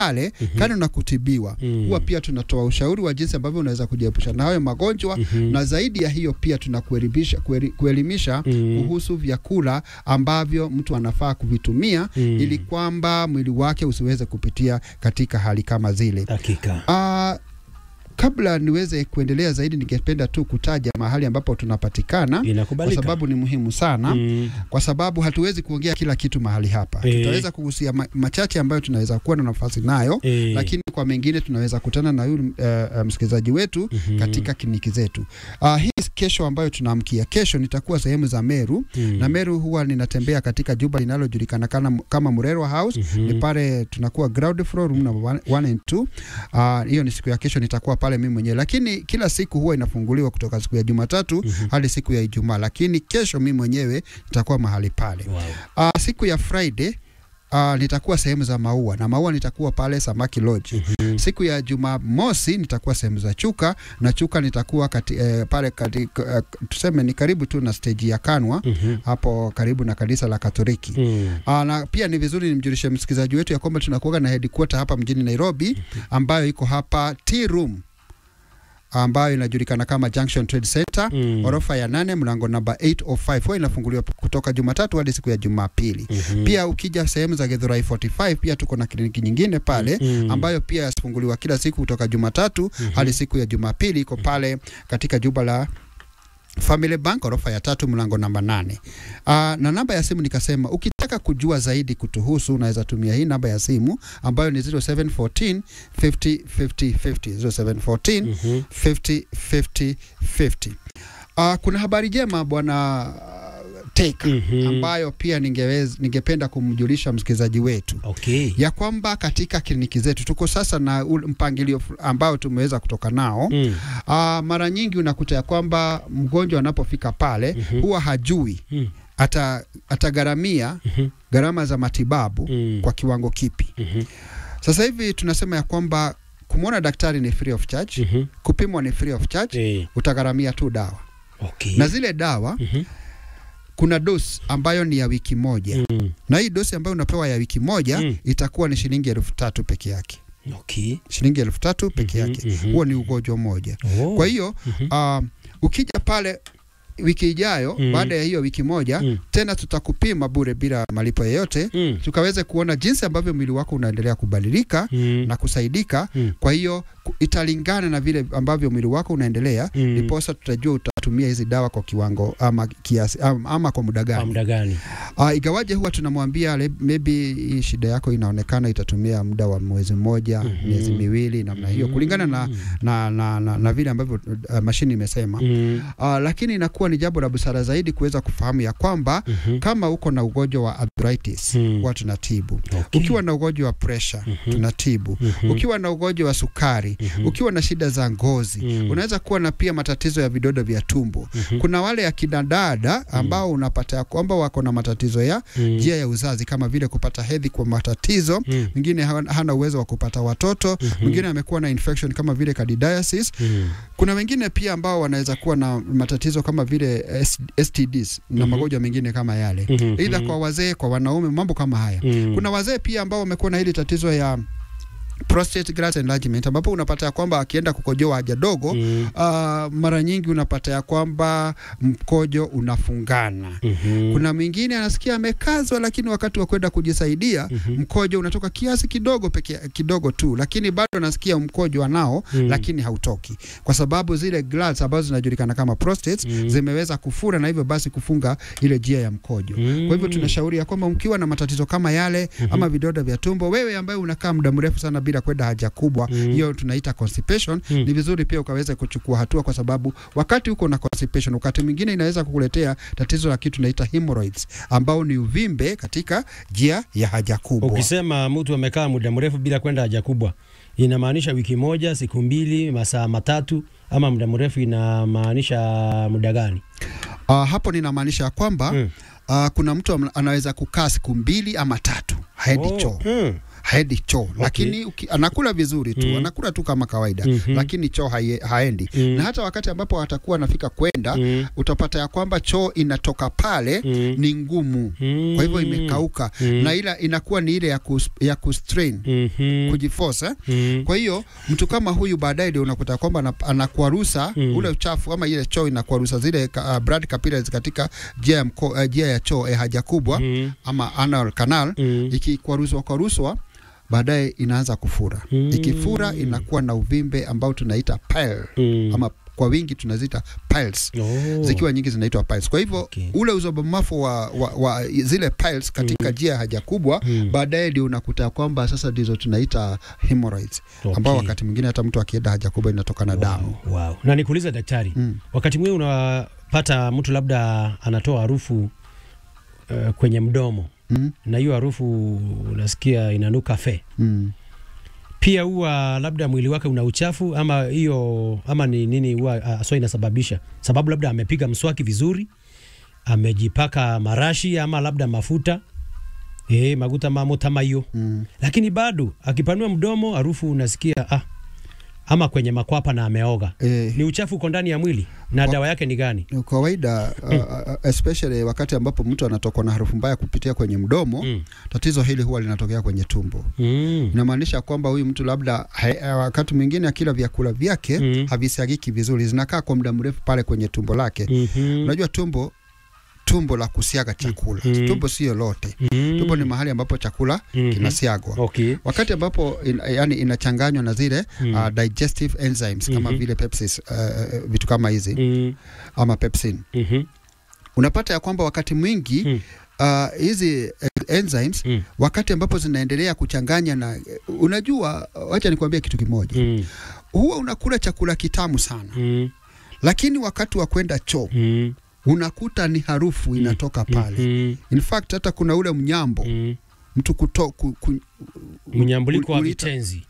pale kando na kutibiwa Mm. huwa pia tunatoa ushauri wa jinsi ambavyo unaweza kujiepusha na hayo magonjwa Mhm. na zaidi ya hiyo pia tunakuelimisha kueli- kuelimisha Mm. kuhusu vyakula ambavyo mtu anafaa kuvitumia Mm. ili kwamba mwili wake usiweze kupitia katika hali kama zile. Hakika. Ah, kabla niweze kuendelea zaidi, ningependa tu kutaja mahali ambapo tunapatikana kwa Inakubalika. sababu ni muhimu sana Mm. kwa sababu hatuwezi kuongea kila kitu mahali hapa. Eh. Tutaweza kugusia ma machache ambayo tunaweza kuwa na nafasi nayo Eh. lakini kwa mengine tunaweza kutana na yule uh, uh, msikilizaji wetu Mhm. katika kliniki zetu. Uh, hii kesho ambayo tunaamkia kesho nitakuwa sehemu za Meru Mm. na Meru huwa ninatembea katika jumba linalojulikana kama, kama Murerwa House Mhm. ni pale tunakuwa ground floor room number 1 and 2. Uh, hiyo ni siku ya kesho nitakuwa pale mimi mwenyewe, lakini kila siku huwa inafunguliwa kutoka siku ya Jumatatu Mhm. hadi siku ya Ijumaa, lakini kesho mimi mwenyewe nitakuwa mahali pale. Wow. Uh, siku ya Friday Uh, nitakuwa sehemu za maua na maua nitakuwa pale Samaki Lodge. Mhm. Siku ya Jumamosi nitakuwa sehemu za Chuka na Chuka nitakuwa kati, eh, pale kati, eh, tuseme ni karibu tu na stage ya Kanwa Mhm. hapo karibu na kanisa la Katoliki. Mm. Aa, na pia ni vizuri nimjulishe msikilizaji wetu ya kwamba tunakuwa na headquarter hapa mjini Nairobi ambayo iko hapa Tea Room ambayo inajulikana kama Junction Trade Center Mm. orofa ya nane mlango namba 805 huwa inafunguliwa kutoka Jumatatu hadi siku ya Jumapili. Mhm. Pia ukija sehemu za Githurai 45 pia tuko na kliniki nyingine pale Mm. ambayo pia yafunguliwa kila siku kutoka Jumatatu hadi siku ya Jumapili. Iko pale katika jumba la Family Bank orofa ya tatu mlango namba nane. Uh, na namba ya simu nikasema, ukitaka kujua zaidi kutuhusu unaweza tumia hii namba ya simu ambayo ni 0714 50 50 50 0714 Mhm. 50 50 50. Uh, kuna habari njema bwana Take Mhm. ambayo pia ningeweza ningependa kumjulisha msikilizaji wetu Okay. ya kwamba katika kliniki zetu tuko sasa na ule mpangilio fu- ambao tumeweza kutoka nao. Mm. Aa, mara nyingi unakuta ya kwamba mgonjwa anapofika pale Mhm. huwa hajui Mm. ata, atagharamia Mhm. gharama za matibabu Mm. kwa kiwango kipi. Mhm. Sasa hivi tunasema ya kwamba kumwona daktari ni free of charge, Mhm. kupimwa ni free of charge, Eh. utagharamia tu dawa Okay. na zile dawa Mhm. kuna dosi ambayo ni ya wiki moja Mm. na hii dosi ambayo unapewa ya wiki moja Mm. itakuwa ni shilingi elfu tatu peke yake Okay. shilingi elfu tatu peke Mhm, yake mhm. huo ni ugonjwa mmoja Oh. kwa hiyo Mhm. uh, ukija pale wiki ijayo Mm. baada ya hiyo wiki moja Mm. tena tutakupima bure bila malipo yoyote Mm. tukaweze kuona jinsi ambavyo mwili wako unaendelea kubadilika Mm. na kusaidika Mm. kwa hiyo ku- italingana na vile ambavyo mwili wako unaendelea Mm. ndiposa tutajua utatumia hizi dawa kwa kiwango ama kiasi ama, ama kwa muda Kwa gani muda gani? Uh, igawaje huwa tunamwambia le- maybe hii shida yako inaonekana itatumia muda wa mwezi mmoja Mhm. miezi miwili namna hiyo kulingana na, na, na, na, na vile ambavyo uh, mashini imesema Mm. uh, lakini inakuwa ni jambo la busara zaidi kuweza kufahamu ya kwamba Mhm. kama uko na ugonjwa wa arthritis Mm. huwa tunatibu Okay. ukiwa na ugonjwa wa pressure Mhm. tunatibu Mhm. ukiwa na ugonjwa wa sukari Mhm. ukiwa na shida za ngozi Mm. unaweza kuwa na pia matatizo ya vidodo vya tumbo Mhm. kuna wale akina dada ambao unapata ya kwamba wako na matatizo ya Mm. njia ya uzazi kama vile kupata hedhi kwa matatizo Mm. mwingine hana hana uwezo wa kupata watoto Mhm. mwingine amekuwa na infection kama vile candidiasis Mm. kuna wengine pia ambao wanaweza kuwa na matatizo kama vile S- STDs na Mhm. magonjwa mengine kama yale Mhm. aidha kwa wazee kwa wanaume mambo kama haya Mm. kuna wazee pia ambao wamekuwa na hili tatizo ya prostate gland enlargement ambapo unapata ya kwamba akienda kukojoa haja dogo Mm. uh, mara nyingi unapata ya kwamba mkojo unafungana Mhm. kuna mwingine anasikia amekazwa, lakini wakati wa kwenda kujisaidia Mhm. mkojo unatoka kiasi kidogo peke kidogo tu, lakini bado anasikia mkojo anao Mm. lakini hautoki kwa sababu zile glands ambazo zinajulikana kama prostates Mm. zimeweza kufura na hivyo basi kufunga ile njia ya mkojo. Mm. Kwa hivyo tunashauri ya kwamba mkiwa na matatizo kama yale ama vidonda vya tumbo, wewe ambaye unakaa muda mrefu sana bila kwenda haja kubwa, Mm. hiyo tunaita constipation, Mm. ni vizuri pia ukaweza kuchukua hatua, kwa sababu wakati uko na constipation, wakati mwingine inaweza kukuletea tatizo la kitu tunaita hemorrhoids, ambao ni uvimbe katika njia ya haja kubwa. Ukisema mtu amekaa muda mrefu bila kwenda haja kubwa, inamaanisha wiki moja, siku mbili, masaa matatu, ama muda mrefu inamaanisha muda gani? Uh, hapo ninamaanisha ya kwamba Mm. uh, kuna mtu am- anaweza kukaa siku mbili ama tatu haendi Oh, choo mm. haendi choo lakini uki, anakula vizuri tu Mm. anakula tu kama kawaida Mhm. lakini choo haie, haendi Mm. na hata wakati ambapo atakuwa anafika kwenda Mm. utapata ya kwamba choo inatoka pale Mm. ni ngumu Mm. kwa hivyo imekauka Mm. na ila inakuwa ni ile ya, kus, ya kustrain Mhm. kujiforce eh? Mm. Kwa hiyo mtu kama huyu baadaye ndio unakuta kwamba ana- anakwarusa Mm. ule uchafu ama ile choo inakwarusa zile uh, blood capillaries katika njia ya, mko, uh, njia ya choo eh, haja kubwa Mm. ama anal canal Mm. ikikwaruzwa kwaruzwa baadaye inaanza kufura Mm. ikifura inakuwa na uvimbe ambao tunaita pile Mm. ama kwa wingi tunaziita piles Oh. zikiwa nyingi zinaitwa piles. Kwa hivyo Okay. ule uzobamafu wa, wa, wa zile piles katika njia ya haja kubwa Mm. baadaye ndio unakuta kwamba sasa ndizo tunaita hemorrhoids Okay. ambao wakati mwingine hata mtu akienda haja kubwa inatokana damu. Wow, wow. Na nikuuliza daktari, Mm. wakati mwingine unapata mtu labda anatoa harufu uh, kwenye mdomo Mm. na hiyo harufu unasikia inanuka fe, Mm. pia huwa labda mwili wake una uchafu ama hiyo ama ni nini huwa uh, aswa inasababisha sababu, labda amepiga mswaki vizuri, amejipaka marashi ama labda mafuta eh, maguta mamo tama hiyo Mm. lakini bado akipanua mdomo harufu unasikia ah, ama kwenye makwapa na ameoga. Eh, Ni uchafu uko ndani ya mwili na Kwa- dawa yake ni gani? ni kawaida uh, uh, especially wakati ambapo mtu anatokwa na harufu mbaya kupitia kwenye mdomo Mm. tatizo hili huwa linatokea kwenye tumbo. Mm. Inamaanisha kwamba huyu mtu labda hai- wakati mwingine akila vyakula vyake Mm. havisagiki vizuri, zinakaa kwa muda mrefu pale kwenye tumbo lake. Mhm. Unajua tumbo tumbo la kusiaga chakula Mm. tumbo sio lote Mm. tumbo ni mahali ambapo chakula Mhm. kinasiagwa Okay. wakati ambapo in, yani inachanganywa na zile Mm. uh, digestive enzymes kama Mhm. vile pepsis uh, vitu kama hizi Mm. ama pepsin Mhm. unapata ya kwamba wakati mwingi Mm. uh, hizi eh, enzymes Mm. wakati ambapo zinaendelea kuchanganya na unajua wacha nikwambie kitu kimoja Mm. huwa unakula chakula kitamu sana Mm. lakini wakati wa kwenda choo Mm. unakuta ni harufu inatoka pale Mhm. in fact hata kuna ule mnyambo Mm. mtu kuto, ku, ku, Mnyambuliko wa ulita- vitenzi.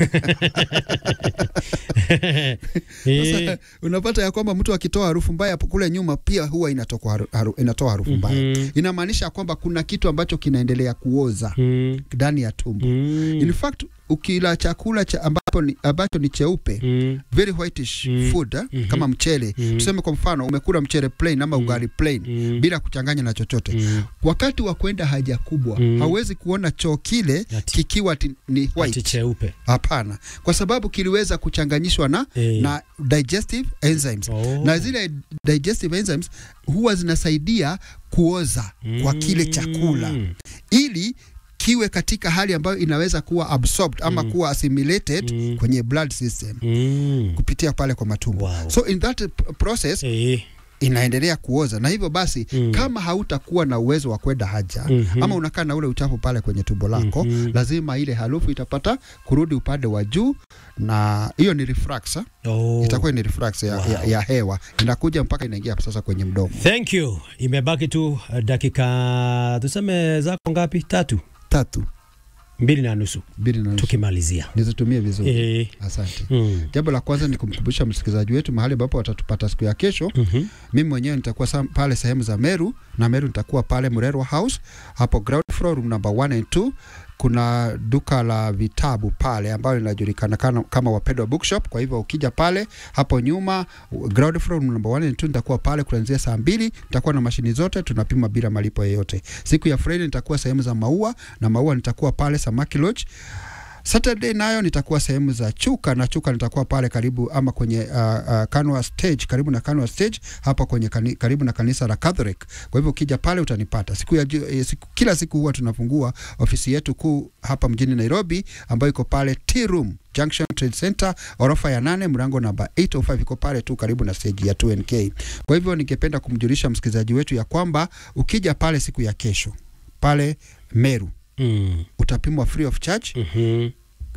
Sasa Eh. unapata ya kwamba mtu akitoa harufu mbaya hapo kule nyuma pia huwa inatoka haru, haru, inatoa harufu mbaya. Mhm. Inamaanisha kwamba kuna kitu ambacho kinaendelea kuoza Mm. ndani ya tumbo. Mm. In fact ukila chakula cha ambapo ni, ambacho ni cheupe Mm. very whitish Mm. food eh, Mhm. kama mchele Mhm. tuseme kwa mfano umekula mchele plain ama Mm. ugali plain Mm. bila kuchanganya na chochote Mm. wakati wa kwenda haja kubwa Mm. hauwezi kuona choo kile Ati- kikiwa ti, ni ati white cheupe. hapana kwa sababu kiliweza kuchanganyishwa na Eh. na digestive enzymes Oh. na zile digestive enzymes huwa zinasaidia kuoza kwa kile chakula Mm. ili kiwe katika hali ambayo inaweza kuwa absorbed ama Mm. kuwa assimilated Mm. kwenye blood system Mm. kupitia pale kwa matumbo Wow. so in that p- process Eh. inaendelea kuoza na hivyo basi Mm. kama hautakuwa na uwezo wa kwenda haja Mhm. ama unakaa na ule uchafu pale kwenye tumbo lako Mhm. lazima ile harufu itapata kurudi upande wa juu na hiyo ni reflux eh? Oh. itakuwa ni reflux ya, Wow. ya, ya hewa inakuja mpaka inaingia sasa kwenye mdomo Thank you. Imebaki tu uh, dakika tuseme zako ngapi? Tatu, tatu mbili na nusu mbili na nusu tukimalizia. nizitumie vizuri Eh. asante Mm. jambo la kwanza ni kumkumbusha msikilizaji wetu mahali ambapo watatupata siku ya kesho Mhm. mimi mwenyewe nitakuwa sam- pale sehemu za Meru na Meru nitakuwa pale Murerwa House hapo ground floor room number 1 and 2 kuna duka la vitabu pale ambalo linajulikana kana- kama Wapendwa Bookshop. Kwa hivyo ukija pale hapo nyuma ground floor room number 1 and 2 nitakuwa pale kuanzia saa mbili. Nitakuwa na mashini zote, tunapima bila malipo yoyote. Siku ya Friday nitakuwa sehemu za Maua na Maua nitakuwa pale Samaki Lodge. Saturday nayo nitakuwa sehemu za Chuka na Chuka nitakuwa pale karibu ama kwenye uh, uh, Kanwa stage karibu na Kanwa stage hapa kwenye kani, karibu na kanisa la Catholic. Kwa hivyo ukija pale utanipata. Siku ya ju- eh, siku, kila siku huwa tunafungua ofisi yetu kuu hapa mjini Nairobi ambayo iko pale Tea Room Junction Trade Center orofa ya nane mlango namba 805 iko pale tu karibu na stage ya 2NK. Kwa hivyo ningependa kumjulisha msikilizaji wetu ya kwamba ukija pale siku ya kesho pale Meru Mm. utapimwa free of charge Mhm.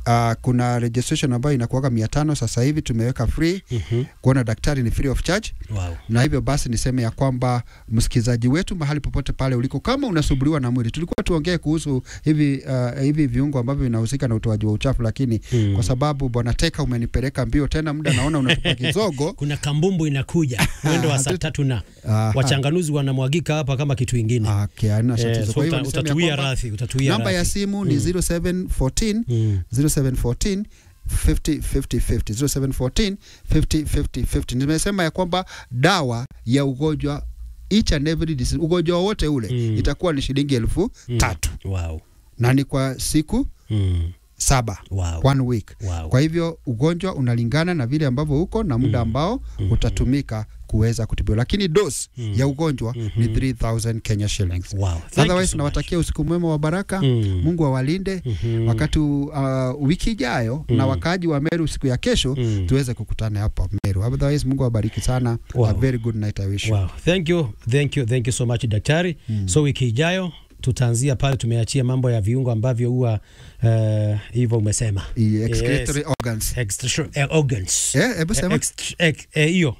Uh, kuna registration ambayo inakuwaga mia tano sasa hivi tumeweka free. Mhm. Kuona daktari ni free of charge, Wow. na hivyo basi niseme ya kwamba msikilizaji wetu mahali popote pale uliko, kama unasumbuliwa na mwili, tulikuwa tuongee kuhusu hivi uh, hivi viungo ambavyo vinahusika na utoaji wa uchafu, lakini Mm. kwa sababu bwana Teka umenipeleka mbio tena, muda naona unatupa kizogo. Kuna kambumbu inakuja mwendo wa saa tu- tatu na Aha. wachanganuzi wanamwagika hapa kama kitu ingine. Okay, haina Eh, tatizo. so Kwa hivyo uta- niseme ya utatuia kwamba radhi, utatuia namba ya radhi. simu ni 0714 Mm. 0714 50 50 50 0714 50 50 50. Nimesema ya kwamba dawa ya ugonjwa each and every disease, ugonjwa wowote ule Mm. itakuwa ni shilingi elfu Mm. tatu Wow. na ni kwa siku Mm. saba Wow. one week. Wow. Kwa hivyo ugonjwa unalingana na vile ambavyo uko na muda Mm. ambao Mhm. utatumika kuweza kutibiwa, lakini dose Mm. ya ugonjwa ni Mhm. 3000 Kenya shillings. Wow. Thank you Otherwise so nawatakia usiku mwema wa baraka. much. Mm. Mungu awalinde Mhm. wakati uh, wiki ijayo Mm. na wakaaji wa Meru siku ya kesho Mm. tuweze kukutana hapa Meru. Otherwise Mungu awabariki sana. Wow. A very good night I wish you. Wow. Thank you. Thank you. Thank you so much daktari. Mm. So wiki ijayo tutaanzia pale tumeachia mambo ya viungo ambavyo huwa eh, hivyo umesema. I- Excretory organs. Extra eh, organs. Eh, hebu sema. Ext- ex- eh, hiyo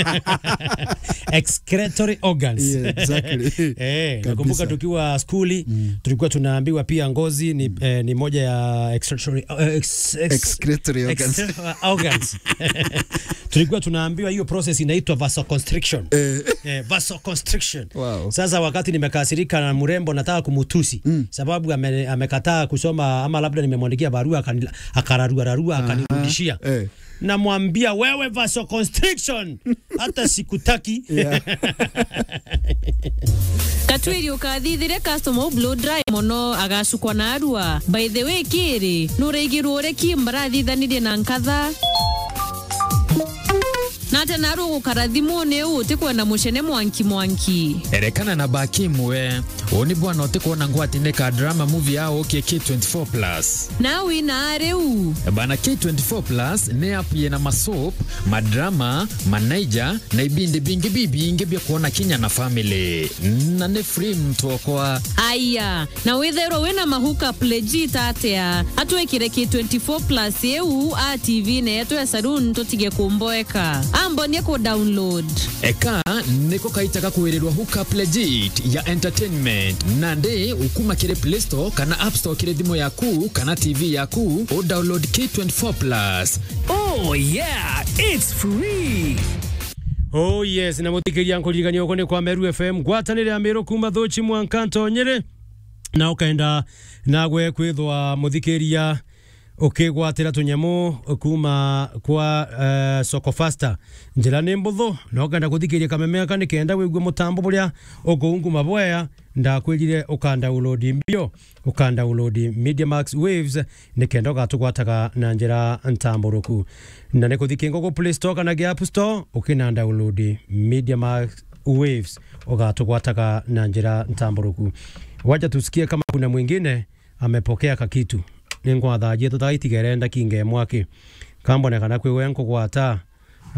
excretory organs Yeah, exactly. Eh, Kabisa. nakumbuka tukiwa skuli Mm. tulikuwa tunaambiwa pia ngozi ni, eh, ni moja ya excretory, eh, ex, ex, Excretory organs. ex- organs. tulikuwa tunaambiwa hiyo process inaitwa vasoconstriction Eh, eh, vasoconstriction wow. sasa wakati nimekasirika na mrembo nataka kumutusi Mm. sababu ame, amekataa kusoma ama labda nimemwandikia barua akani- akararuararua akanirudishia Eh, namwambia wewe vasoconstriction hata sikutaki yeah. katwiri ukathithire customer blow dry muno agacukwa na arua by the way kiri nuraigirwo ureki mbarathithanirie na nkatha nate naru gukara thimuni u utikwenda mucene mwanki mwanki erekana na baki mwe uni bwana utikuona ngwatineka drama movie yao okay K24 plus nawi na riu bana K24 plus ni app yena masop madrama manaija na ibindi bingi bibingi bya kuona kinya na family na ni free mtokwa aya na witherwo wina mahuka legit atia atwikire ki 24 plus eu a tv neyetu ya saloon tutige kumboeka ambonie ku download eka niko kaitaka kuwirirwa hookup legit ya entertainment na ndi ukuma kiri play store kana app store kiri thimu yaku kana tv yaku o download K24 plus Oh, yeah, it's free. oh yes na muthikiria nkuririkania uko ni kwa meru fm ngwatanire ya miru kuma thuchi mwankanto nyiri na ukaenda nagwe kwithwa muthikiria ukigwatira tunyamu kuma kwa uh, soko fasta njira ni mbuthu na ukenda kuthikiria kamemeka ni kenda wigue mutambo buria ukuunguma bwea ndakwirire ukandaulodi mbio ukandaulodi media max waves ni kenda ugatugwataga na njira ntamburuku na ni kuthikia ngogo play store kana app store ukina download media max waves ugatugwataga na njira ntamburuku wacha tusikie kama kuna mwingine amepokea kakitu ningwathajie tutagaitigere kinge mwaki kambonekana kwiwe nkugwata uh,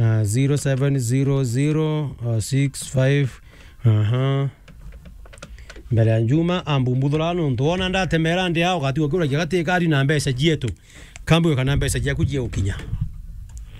070065 aha mbere ya njuma ambumbuthura nuntu wona ndatemera ndi ao gatigo kiura gigati kari na mbeca jietu kambi kana mbeca jiaku jie ukinya